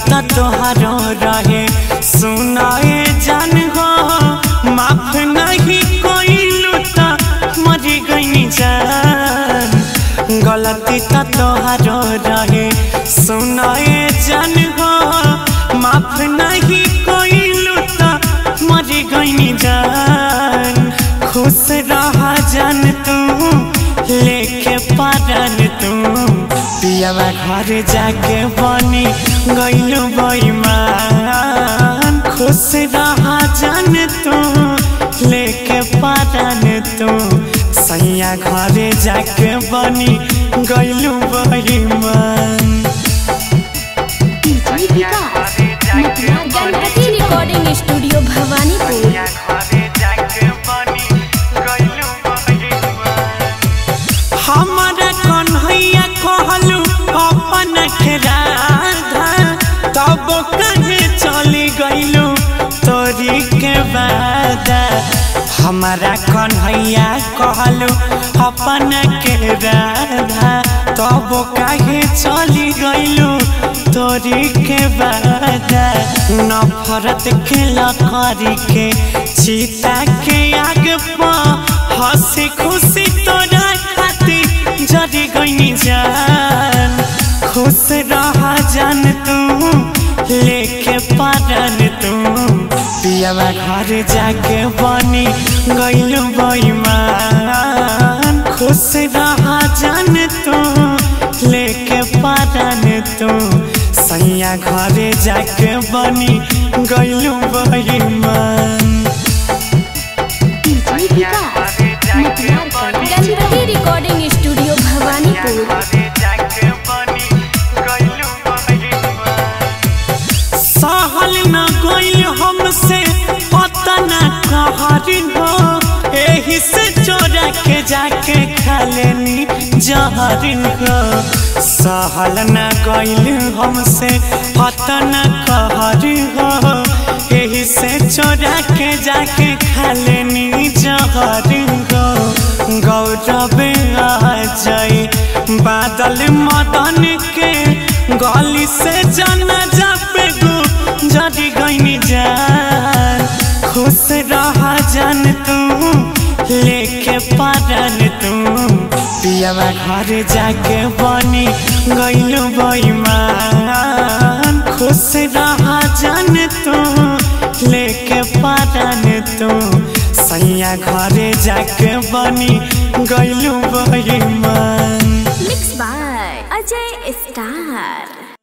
त तोहरो रहे सुनाए जान हो माफ नहीं कोइलू त मरी गई जान गलती त तोहरो रहे सुनाए जान हो माफ नहीं कोइलू त मरी गई जान खुश रह जान तू लेके पारन तू पियावा घर जाके बनी गइलू बैमान खुश रह जान तू लेके पारन तू सैया घर जाके बनी गइलू बैमान डीजे विकास मटियार गणपति रिकॉर्डिंग स्टूडियो भवानीपुर हमारा कन्हैया कहलू अपन राधा तब कहे चली गइलू तोरी के वादा हमारा कन्हैया कहलू अपन के राधा तब कहे चली गइलू तोरी के वादा नफरत के लकड़ी के सीता के आग पर हंसी खुशी तोरा खातिर जरी गई जान खुश रह जान तू लेके पारन तू पियावा घर जाके बनी गइलू बैमान खुश रह जान तू लेके पारन तू सैया घर जाके बनी गइलू बैमान डीजे विकास मटियार गणपति रिकॉर्डिंग स्टूडियो भवानीपुर सहल न गइल हमसे अतना कहरी हो एही से चोरा के जाके खा लेनी जहर हो सहल न गइल हमसे अतना कहरी हो एही से चोरा के जाके खा लेनी जहर हो गौरव आ जाई बादल मदन के गली से जाना जापे गो जरी गईनी जान खुश रह जान तू लेके पारन तू पियावा घर जाके बनी गइलू बैमान खुश रह जान तू लेके पारन तू सैया घर जाके बनी गइलू बैमान मिक्स बाय अजय स्टार